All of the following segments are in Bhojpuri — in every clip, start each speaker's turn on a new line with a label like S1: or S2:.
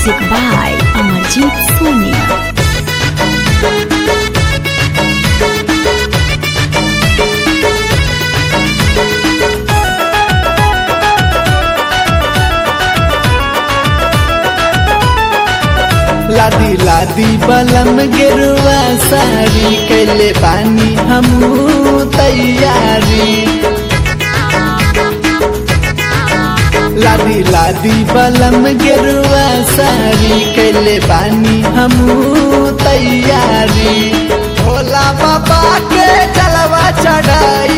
S1: Music by Amarjit Soni.
S2: लादी लादी बलम गिरुआ सारी कैले पानी हमू तैयारी लादी लादी बलम गिरुआ सारी कैले पानी हमू तैयारी भोला बाबा के जलवा चढ़ाई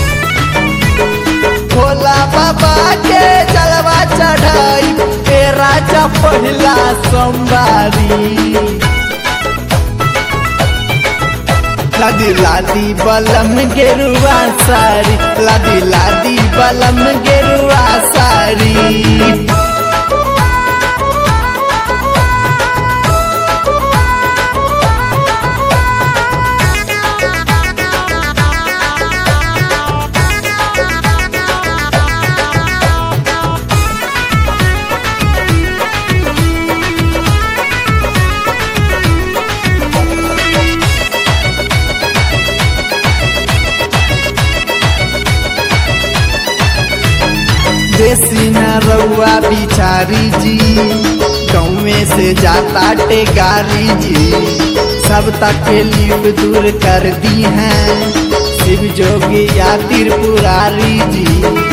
S2: भोला बाबा के जलवा चढ़ाई ए राजा पहिला सोमवारी लादी लादी बलम गेरुआ सारी लादी लादी बलम गेरुआ सारी देसी न रउआ बिचारी जी गाँवे से जाता टेगारी जी सब तकलीफ दूर कर दी हैं शिव जोगी या त्रिपुरारी जी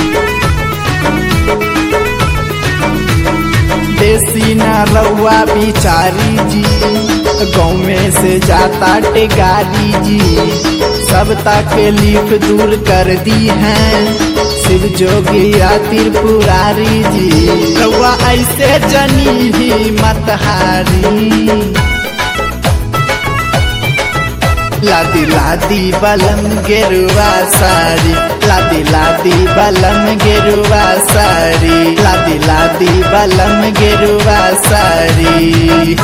S2: देसी न रउआ बिचारी जी गाँव से जाता टेगारी जी सब तकलीफ दूर कर दी हैं शिव जोगी या त्रिपुरारी जी रउआ ऐसे जनी ही मतहारी लादी लादी बलम गेरुआ सारी लादी लादी बलम गेरुआ सारी लादी लादी बलम गेरुआ सारी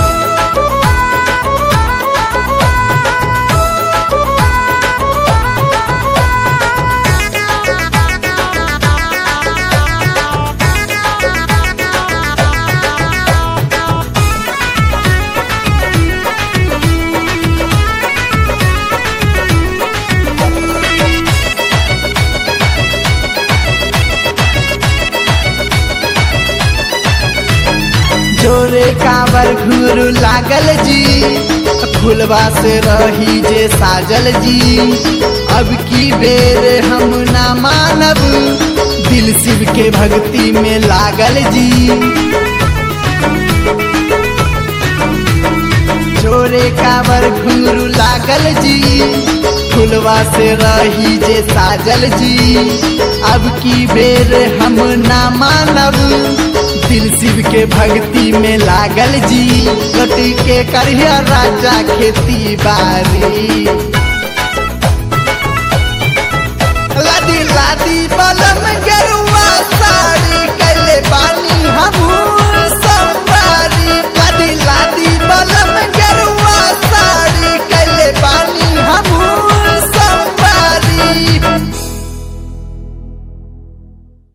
S2: जोरे काबर घुर लागल जी फुलवा से रही जे साजल जी अब की बेर हम ना मानब दिल शिव के भक्ति में लागल जी जोरे काबर घुंगरू लागल जी फुलवा से रही जे साजल जी अब की बेर हम ना मानब दिल शिव के भक्ति में लागल जी लटी के करिया राजा खेती बारी लादी लादी बलम गेरुआ साड़ी